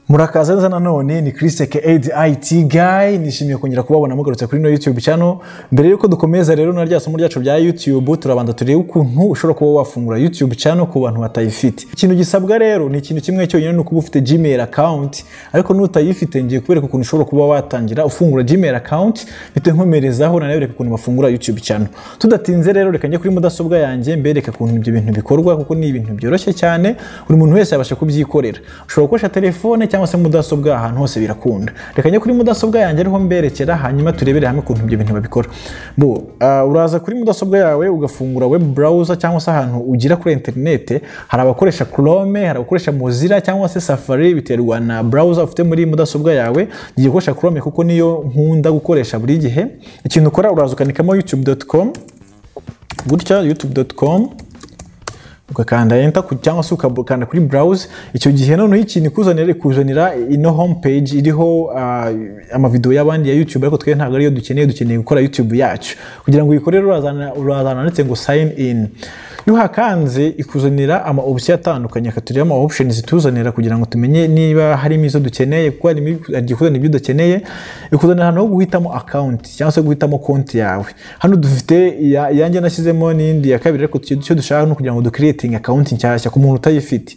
murakaza neza nanone ni christ ke aid it guy nishimiye kongera kubabona mugarutse kuri no youtube channel mbere yuko dukomeza rero na rya somo ryacu rya youtube turabanza turebe ukuntu ushobora kuba wafungura youtube channel ku bantu batayifite ikintu gisabwa rero ni ikintu kimwe cyonyine ni ukuba ufite gmail account ariko n'utayifite ngiye kubereka ukuntu ushobora kuba watangira ufungura gmail account bite nkomerezaho nanabereka ukuntu bafungura youtube channel tudatinze rero reka njye kuri mudasobwa yanjye mbereke ukuntu ibyo bintu bikorwa kuko ni ibintu byoroshye cyane buri muntu wese yabasha kubyikorera ushobora gukoresha telefone cyangwa se mudasobwa ahantu hose birakunda reka njye kuri mudasobwa yanjye ariho mberekera hanyuma turebere hamwe ukuntu ibyo bintu babikora bo ah, uraza kuri mudasobwa yawe ugafungura web browser cyangwa se ahantu ugira kuri interinete hari abakoresha chrome hari abakoresha mozilla cyangwa se safari biterwa na browser ufite muri mudasobwa yawe ngiye gukoresha chrome kuko niyo nkunda gukoresha buri gihe ikintu ukora uraza ukandikamo youtube.com gutya youtube.com ugakanda enter ku- cyangwa se ukakanda kuri browse icyo gihe noneho ikintu ikuzanira ikuzanira ino homepage iriho ah, amavideo y'abandi ya youtube ariko twe ntabwo ariyo dukeneye dukeneye gukora youtube yacu kugira ngo uyikorere urazana urazana ndetse ngo sign in iyo uhakanze ikuzanira ama option atandukanye akaturira ama options ituzanira kugira ngo tumenye niba harimo izo dukeneye kuko harimo ibi- hari igihe ikuzanira ibyo udakeneye ikuzanira ahantu ho guhitamo account cyangwa se guhitamo konti yawe hano dufite iya- iyanjye nashyizemo n'indi ya kabiri ariko icyo icyo dushaka ni ukugira ngo ducreating account nshyashya ku muntu utayifite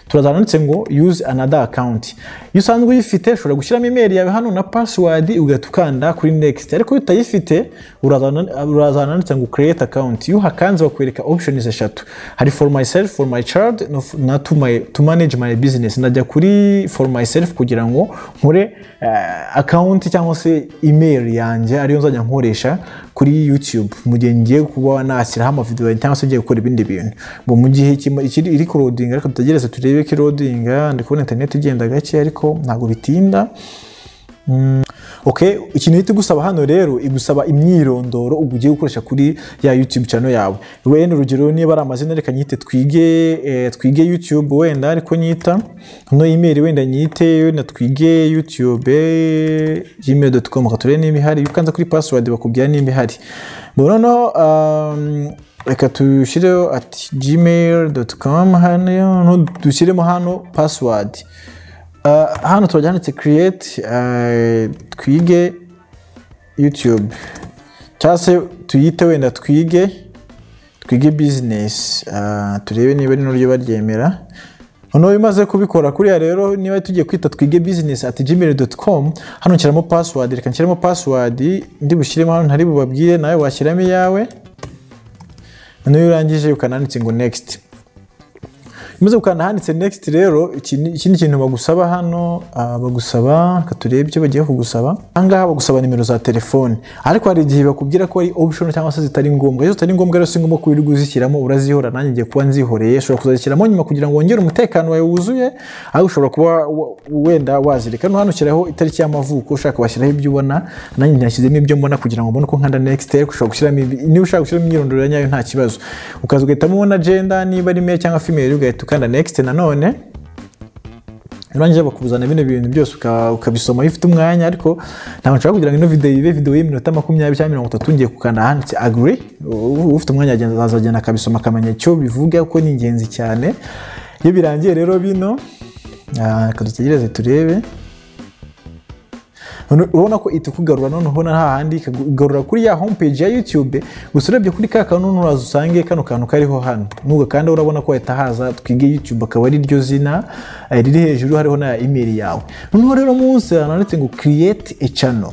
turazana ndetse ngo use another account iyo usanzwe uyifite ushobora gushyiramo email yawe hano na password ugahita ukanda kuri next ariko iyo utayifite urazana- urazana ndetse ngo create account iyo uhakanze bakwereka options eshatu hari for myself for my child no f- na to, my, to manage my business najya kuri for myself kugira ngo nkore eh, account cyangwa se email yanjye ariyo nzajya nkoresha kuri youtube mu gihe ngiye kuba nashyiraho amavideo yanjye cyangwa se ngiye gukora ibindi bintu ngo mu gihe ikimo- ikiri iri kurodinga ariko dutegereze turebe ko irodinga ndi kubona interineti igenda gake ariko ntabwo bitinda ok ikintu uhita igusaba hano rero igusaba imyirondoro uba ugiye gukoresha kuri ya youtube channel yawe wenda urugero niba ari amazina reka nyite twige eh, twige youtube wenda ariko nyita no email wenda nyite wenda twige youtube gmail.com reka turebe niba ihari iyo ukanze kuri password bakubwira niba ihari Bon, noneho um, reka tushyireho at gmail.com hano no, dushyiremo hano password Uh, hano turajya handitse create uh, twige youtube cyangwa se tuyite wenda twige twige business uh, turebe niba rino ryo baryemera noneho iyo umaze kubikora kuriya rero niba tugiye kwita twige business at gmail.com hano nshyiramo password reka nshyiremo password ndi bushyiremo hano ntari bubabwire nawe washyiramo iyawe noneho iyo urangije ukananditse ngo next umaze gukanda ahanditse next rero iki ni- ikindi kintu bagusaba hano ah, bagusaba reka turebe icyo bagiye kugusaba ahangaha bagusaba nimero za telefone ariko hari igihe bakubwira ko ari option cyangwa se zitari ngombwa iyo zitari ngombwa rero si ngombwa ko wirirwa uzishyiramo urazihora nanjye ngiye kuba nzihoreye ushobora kuzazishyiramo nyuma kugira ngo wongere umutekano wawe wuzuye ariko ushobora kuba wa- wenda wazireka no hano ushyiraho itariki y'amavuko ushaka washyiraho ibyo ubona nanjye nashyizemo ibyo mbona kugira ngo mbone uko nkanda next ariko ushobora gushyiramo ibi- niba ushaka gushyiramo imyirondoro ya nyayo nta kibazo ukaza ugahitamo na agenda niba ari male cyangwa female ugahita ukanda next nanone urangije bakuzana bino bintu byose uka- ukabisoma iyo ufite umwanya ariko ntabwo nshaka kugira ngo ino video ibe video y'iminota makumyabiri cyangwa mirongo itatu ngiye kukanda ahanditse agree U- ufite umwanya agenda- azagenda akabisoma akamenya icyo bivuga ko ni ingenzi cyane iyo birangiye rero bino ah, reka dutegereze turebe None- urabona ko ihita ikugarura noneho na hahandi ikagarura kuri ya homepage ya youtube gusa urebye kuri ka kantu nturaza usange kano kantu kariho hano n'ubwo kandi urabona ko hahita haza twige youtube akaba ari ryo zina eh, riri hejuru hariho na email yawe noneho rero munsi hananditse ngo create a channel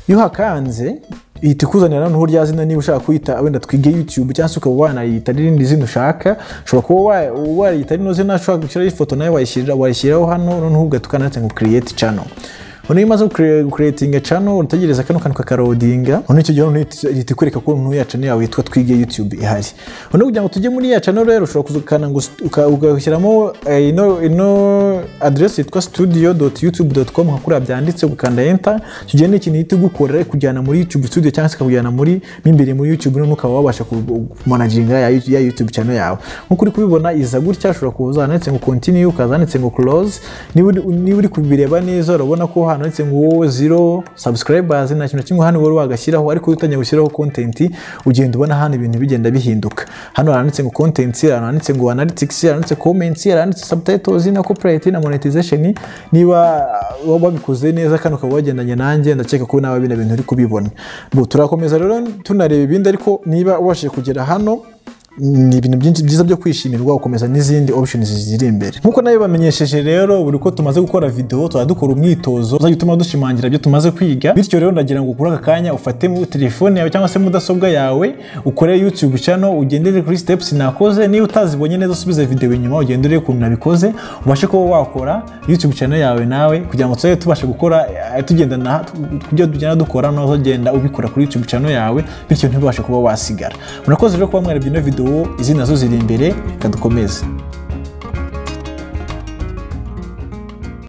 iyo uhakanze ihita ikuzanira noneho rya zina niba ushaka kuyita wenda twige youtube cyangwa se ukaba wanayita n'irindi zina ushaka ushobora kuba wa- wariyita rino zina ushaka gushyiraho ifoto nawe wayishyirira- wayishyiraho hano noneho ugahita ukanditse ngo create channel noneho iyo umaze kuretinga cano urategereza kano kantu kakarodinga noneho icyo gihe noneho ihita- ihita ikwereka ko noneho ya cano yawe yitwa twige youtube ihari noneho kugira ngo tujye muri ya cano rero ushobora kuza ukanda ngo st- uka- ugashyiramo eh, ino ino aderesi yitwa studio doti yutube doti komu nka kuriya byanditse ugakanda enter icyo gihe ni ikintu ihita igukora ikujyana muri youtube studio cyangwa se ikakujyana muri mo imbere muri youtube noneho ukaba wabasha kumanaginga ya ya youtube cano yawe nk'uko uri kubibona iza gutya ushobora kuza handitse ngo continue ukaza handitse ngo close niba uri- niba uri kubireba neza urabona ko ahantu handitse ngo wowe zero subscribers nta kintu na kimwe hano wari wagashyiraho ariko iyo utangiye gushyiraho content ugenda ubona hano ibintu bigenda bihinduka hano handitse ngo content hano handitse ngo analytics handitse comments handitse subtitles na copyright na monetization niba uh, wabikoze neza kandi ukaba wagendanye nanjye ndakeka ko nawe bino bintu uri kubibona Bo, turakomeza rero tunareba ibindi ariko niba ubashije kugera hano ni ibintu byinshi byiza byo kwishimirwa ukomeza n'izindi options ziri imbere nk'uko nayo bamenyesheje rero buri uko tumaze gukora video tuba dukora umwitozo uzajya utuma dushimangira ibyo tumaze kwiga bityo rero ndagira ngo ukure aka kanya ufate mu telefone yawe cyangwa se mudasobwa yawe ukore youtube channel ugendere kuri steps nakoze niba utazibonye neza usubize video inyuma ugendere ukuntu nabikoze ubashe kuba wakora youtube channel yawe nawe kugira ngo tuzajye tubasha gukora eh, tugendana kubyo tugenda dukora nazo genda ubikora kuri youtube channel yawe bityo ntibashe kuba wasigara murakoze rero kuba mwarebye ino video izi nazo ziri imbere kadukomeze